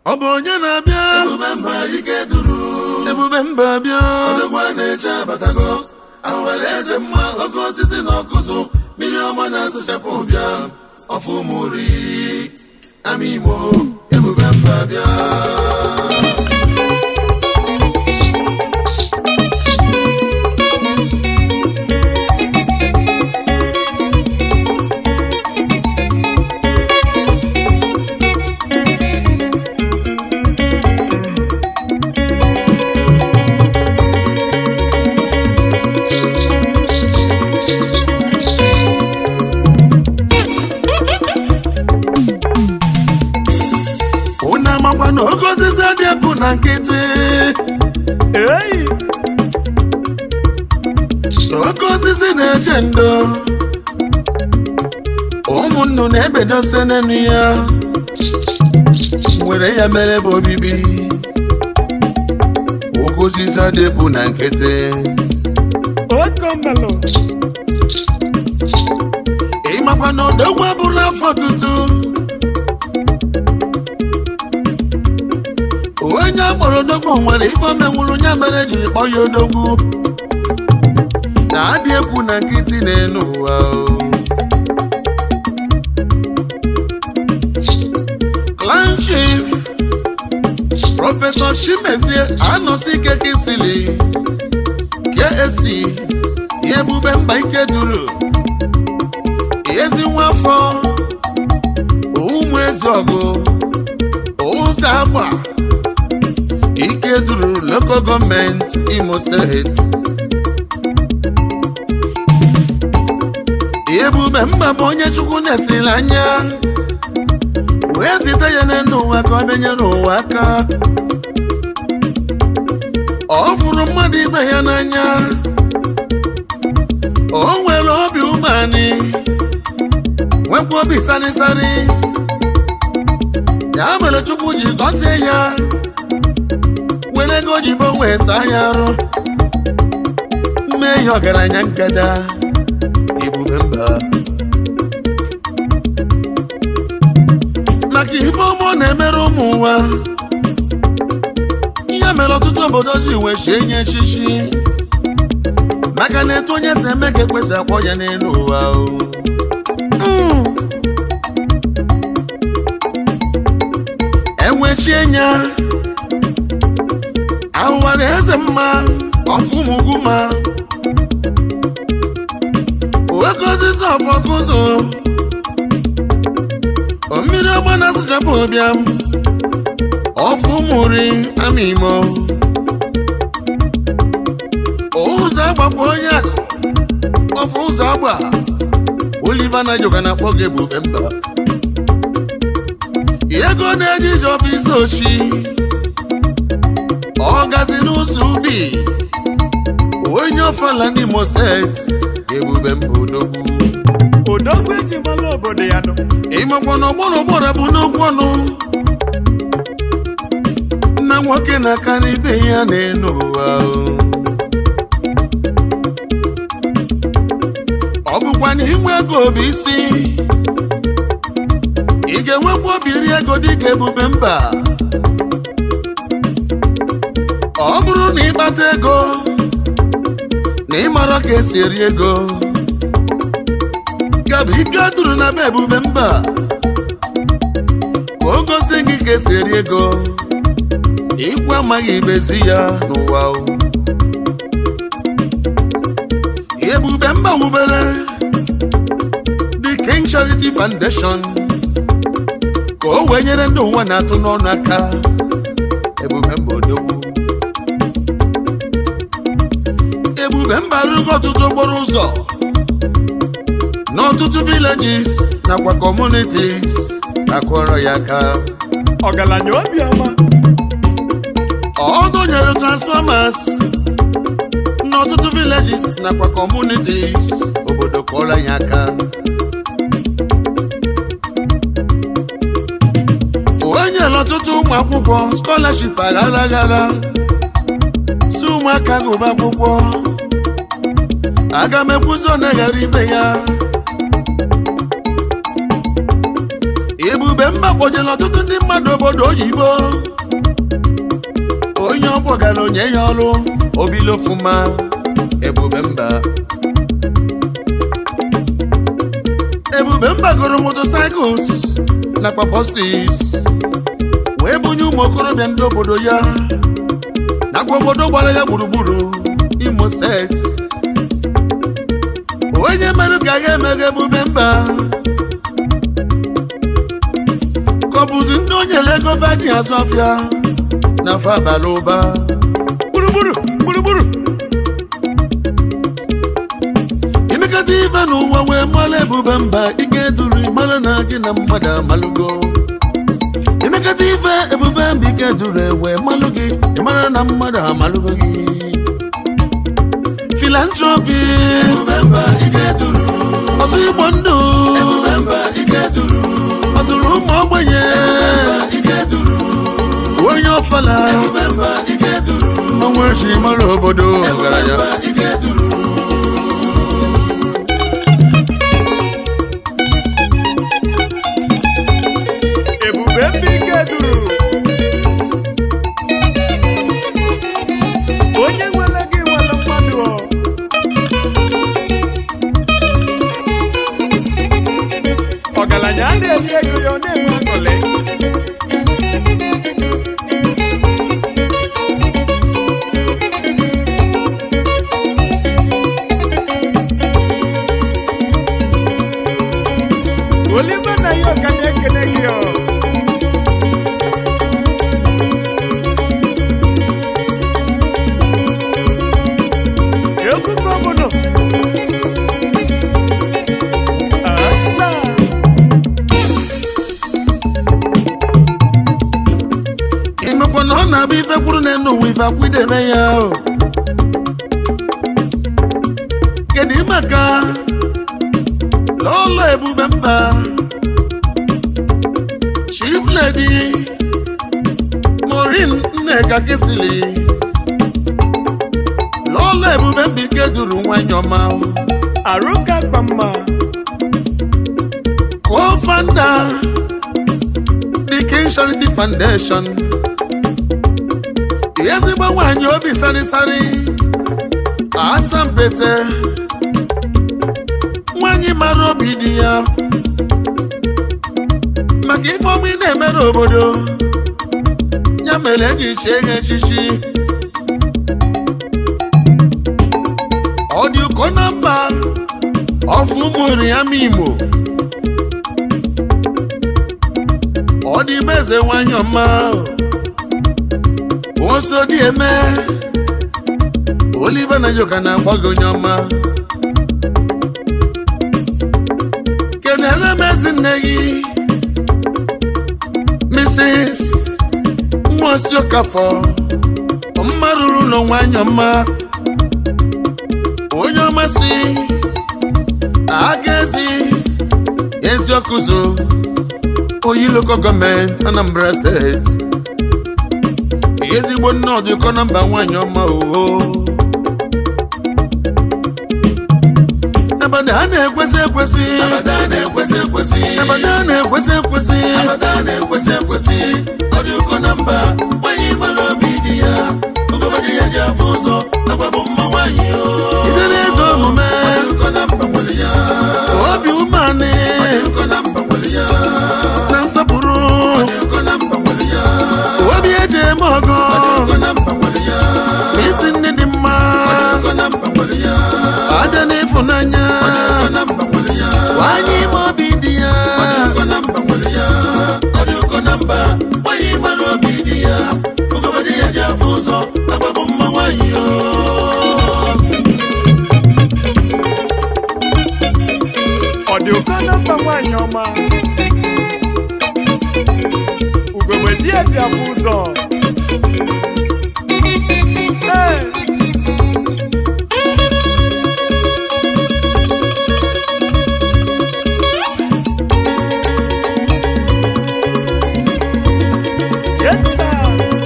ọ bụ onye na-abịa ebube mba ike duru ebube mba bịa odogwa na-eche abatago awara eze mma oke osisi na ọkụzụ mmiri ọma na-asụchapụ ụbịa ọfụmuri ama imo ebube mba bịa unu amakwa na oke osisi dị epụ na nkịtị Ei! oke osisi na-eche ndo ụmụnnu na-ebedose n'enu ya were ya mere bụ obibi oke osisi dị epụ na nkịtị Okomelo! ịmakwa na odogwu abụrụ afọ tutu onye akpọrọ odogwu nwere ife o menwuru ya mere jiri kpọọ ya odogwu na-adị ekwu na nkịtị n'elu ụwa o. clan chief prọfesọ chimezie anọsi ike kisili ksc ebube mba ike duru ezi nwafọ ụmụ ezi ọgụ ụzọ agba ike duru local gọọmenti imo steeti ebube mba bụ onye chukwu na-esiri anya wee zite ya n'elu ụwa ka ọ bịanyere ụwa aka ọ fụrụ mmadụ ibe ya n'anya o nwere obi umeanị nwekwa obi sarịsarị ya mere chukwu ji gọzie ya were ego ojibo wee saa ya arụ mee ya ọgaranya nkada ebube mba maka ife ọma ọ na-emere ụmụ ụwa ihe mere ọtụtụ obodo ji wee chie nye echichi maka na etu onye si eme ka ekwesị akpọ ya n'elu ụwa o Mm. enwechie nya ahụwara eze mma ọfụmuguma oke osisi ọfọkụzụ mmiri ọgba na-asụchapụ ụbịam ọfụmuri amimo ụzọ agbakwa onye akụ ọfụ ụzọ agba Oliver Nayoka na-akpọ gị ebube mba ego na-eji ije ọfịs ochi ọ gazi n'ụzọ ubi onye ọfala n'Imo steeti ebube mba odogwu Odogwu eji mara obodo ya nọ. ịmakwa na ọgbọrọ ọgbọrọ bụ n'okwu ọnụ nna nwoke na-akarị ibe ya n'elu ụwa o. ọ bụkwa na inwe ego bụ isi ị ga-enwekwa obi iri ego dịka ebube mba ọ bụrụ na ịkpata ego na ịmara ka esi eri ego gabụ ike duru na be ebube mba ka o gosi gị ka esi eri ego ikwu amaghị ibezi ya n'ụwa o. ebube mba wubere the king charity foundation ka o wee nyere ndị ụwa na-atụ n'ọnụ aka ebube mba odogwu ebube mba arụgo ọtụtụ okporo ụzọ n'ọtụtụ villages nakwa communities akụọrọ ya aka Ọgaranya obiọma. ọ dọnyere transformers n'ọtụtụ villages nakwa communities obodo kụọrọ ya aka o nyere ọtụtụ ụmụ akwụkwọ scholarship aghara aghara si ụmụaka gụba akwụkwọ aga m ekwuzi ọ na-eghara ibe ya ebube mba kpọjere ọtụtụ ndị mmadụ obodo oyibo onye ọ kpọgara onye ya ọrụ obilofuma ebube mba ebube mba goro motocycles nakwa bọsis wee bunye ụmụ okorobịa ndị obodo ya nakwa obodo gbara ya gburugburu imo steeti onye mere ka ga emeghe ebube mba ka ọ bụzi ndị onye ego vaji azụ afịa na afọ abalị ụba gburugburu gburugburu imekata ife n'ụwa wee mara ebube mba ike duru mara na gị na mmadụ amalụgo imekata ife ebube mba ike duru wee malụ gị ịmara na mmadụ amalụgo gị filantropi ọsọ igbo ndụ ọzụrụ ụmụ ogbenye onye ọfala mmanwụ eji mara obodo ọgaranya ebube mbike duru onye nwere gị nwere mmadụ ọ. ọgaranya a na-eri ego ya ọ na-enwe aṅụrị olive na ya ọka na-ekele gị ọ egwu gọvanọ asaa imekwa na ọ na-abụ ife kwuru na enu ụwa ife akwụdebe ya o. kedu maka n'ụlọ ebube mba chief lady morin nneka kisili n'ụlọ ebube mba ike duru nwanyị ọma arụka kpamma co-founder the king charity foundation ezigbo nwanyị obi sarịsarị asampete nwanyị mara obi dị ya maka ife ọma ị na-emere obodo ya mere eji chie ha echichi ọ dị ụkọ na mba ọfụ ụmụ ya ma imo ọ dị ime eze nwanyị ọma oso dị eme olive na joka na-akpọ gị onye ọma kenere m ezi nne gị mrs nwaosi okafọ mma ruru ụlọ nwanyị ọma onye ọma si aga ezi eziokụzo oyi local gọọmenti anambra steeti ezigbo nne ọdịkọ na mba nwanyị ọma oho abada a na-ekwesị ekwesị Abada na-ekwesị ekwesị abada a na-ekwesị ekwesị Abada na-ekwesị ekwesị ọ dị ụkọ na mba nwanyị mara obi dị ya ogobadị ya ji afụ ụzọ agbabụ mma nwanyị o ibe na-eze omume Ọ dị ụkọ na mba nwere ya obi umeanị Ọ dị ụkọ na mba nwere ya na nsọpụrụ Ọ dị ụkọ na mba nwere ya obi eji eme ọgọ Ọ dị ụkọ na mba nwere ya na isi nne dị mma Ọ dị ụkọ na mba nwere ya abịa n'ịfụnanya Ọ dị ụkọ na mba nwere ya nwanyị ime obi dị ya Ọ dị ụkọ na mba nwere ya Ọ dị ụkọ na mba nwanyị mara obi dị ya ogobadị ya ji afụ ụzọ agbabụ mma nwanyị o ọ dị ụkọ na mba nwaanyị ọma ugogbe di ya ji afụ ụzọ Ee, yes sir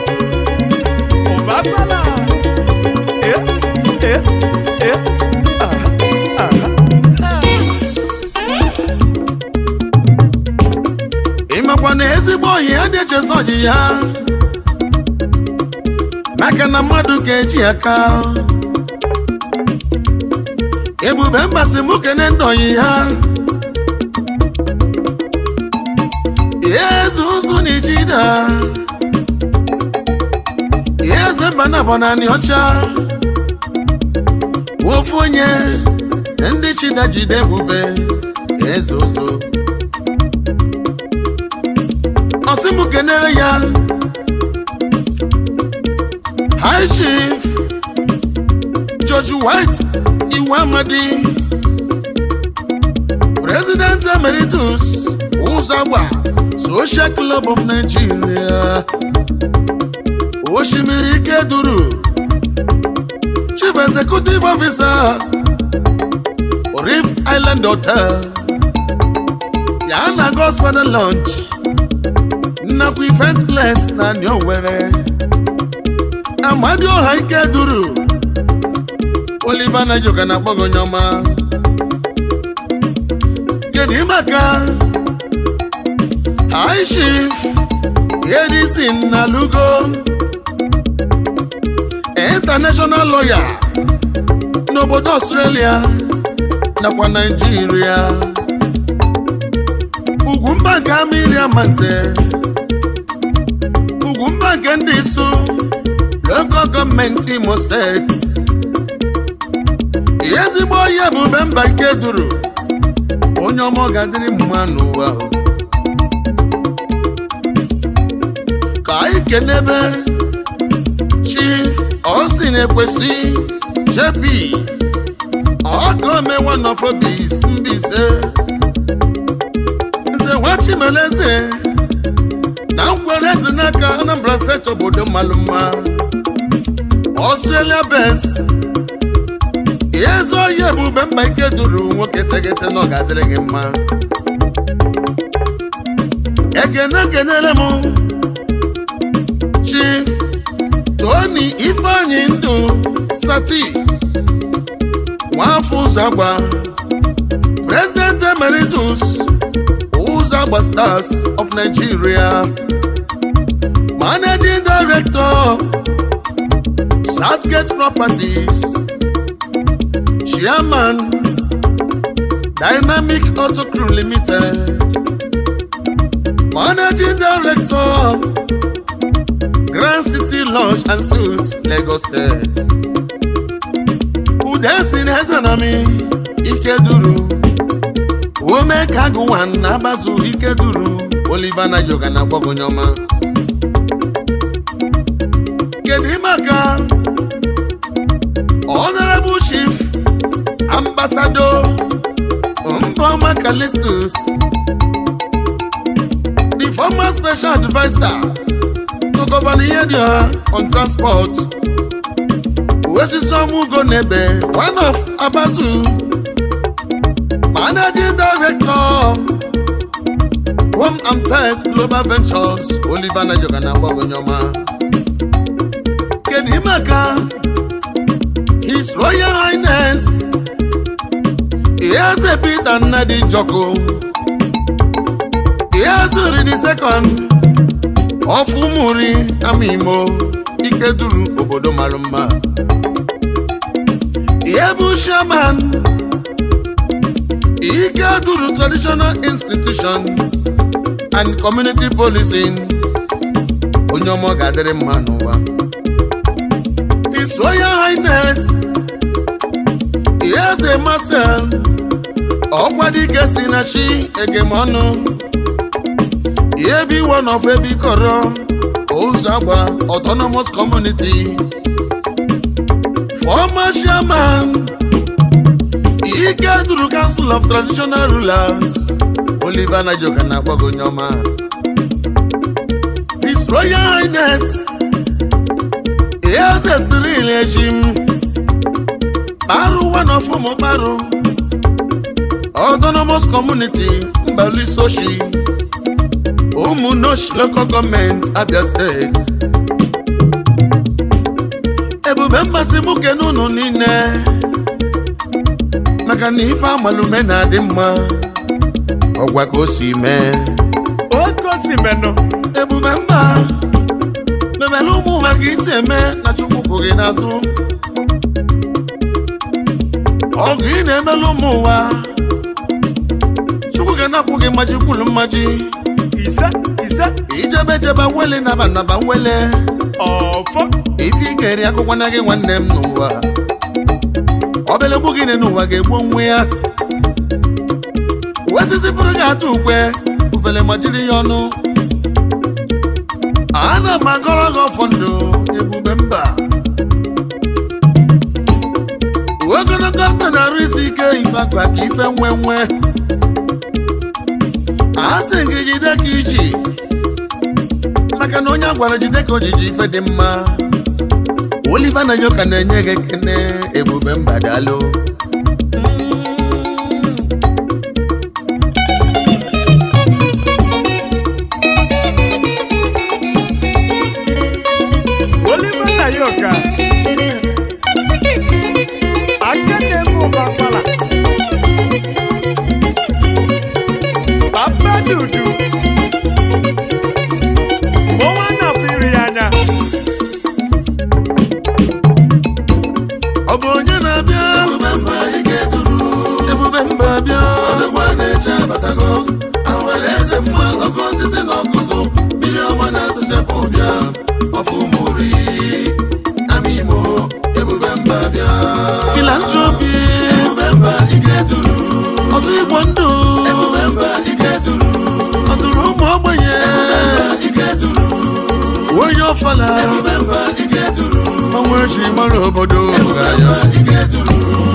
ụbakwala eh eh eh aha aha ah. ịmakwa na ọyị ha maka na mmadụ ga-eji aka ebube mgbasị mụ kene ndị ọyị ha eze ụzụ na ijida eze mba na bụ naanị ọcha ofu onye ndị chida jide ebube eze ụzụ ọsị mụ kenere ya high chief george white iwe amadi president emeritus ụzọgba social club of nigeria osimiri ike duru chief executive officer reef island hotel ya na gospel lunch nnakwa event place na ndị owere amadi ọha ike duru oliver najoka na akpọghị onye ọma kedu maka high chief edison na lugo international lawyer n'obodo australia nakwa naijiria ugwumba nke amiri amanze ugwumba nke ndị isu local gọọmenti imo steeti ezigbo onye ebube mba nke duru onye ọma ọ ga-adịrị mma n'ụwa ka anyị kenebe chief osi na-ekwesị jp ọgome one of obis mbise nze nwachimeleze na nkwere eze n'aka anambra steeti obodo mmalụ mma australia bes eze oyi ebube mba ike duru nwoke tegete na ọ ga-adịrị gị mma ekene kenere m chief tony ifeanyi ndụ sati nwafọ ụzọagba president emeritus ụzọagba stars of nigeria managing director southgate properties chairman dynamic auto crew limited managing director grand city lodge and suites lagos state udesin ezenami ikeduru ome ka agụwan na-agbazu ikeduru oliver nayoga na gbogonyoma kedu maka honorable chief ambassador mboma calistus the former special advisor to governor Ihedioha on transport Uwesisomu Nebe, one of Abazu, managing director, Home and First Global Ventures, Oliver Nayoka na Bogonyoma. Kedimaka, His Royal Highness, Iyeze Peter Nnadi Joko, Iyezuri the second, of Umuri Amimo, Ikeduru obodo mara mma. Ebu Shaman Ike Duru Traditional Institution and Community Policing onye ọma ọ ga-adịrị mma n'ụwa His Royal Highness Eze Marcel ọkwadike si na chi egemọnụ ebi one of ebi kọrọ ụzọ agba autonomous community former chairman ike duru council of traditional rulers oliver najoka na akpọgo onye ọma his royal highness eze cyril ejim paru one of ụmụ paru autonomous community mbalisoshi ụmụnosh local government abia steeti ebube mmasị m kene unu niile maka na ife amalume na-adị mma ọgwa ka o si mee oke osimenụ ebube mba mebele ụmụ ụwa ka isi eme na chukwu kwụ gị n'azụ ọgụ ị na-emelu ụmụ ụwa chukwu ga-anapụ gị mmaji kwulu mmaji ise ise ijebe jebe wele naba naba wele ọfọ ife ị ga-eri akụkọ na gị nwanne m n'ụwa obele gbu gị n'ụwa ga-egbu onwe ya wesisi pụrụ gị atụ ukwe ufele ma jiri ya ọnụ ana m agọrọ gị ọfọ ndụ ebube mba ogologo ndụ na-arụ isi ike ifakwa ka ife nwe nwe a sị gị jide ka iji maka na onye a gwara jide ka ojiji ife dị mma Oliver na nyoka na-enye gị ekene ebube mba daalụ Oliver na yoka aka na-eme ụba kwala papa dudu mụnwa na-afụ iri ya anya ọ bụ onye na-abịa ebube mba ike tụrụ ebube mba bịa odogwa na-eche abatago awere eze mma oke osisi na ọkụzụ mmiri ọma na-asachapụ bịa ọfụmori amimo ebube mba bịa filantropi ebube mba ike tụrụ ọzọ igbo ndụ ebube mba ike tụrụ ọzụrụ ụmụ ogbenye ike tụrụ onye ọfala ebube mba ike tụrụ ọnwa eji mara obodo ike tụrụ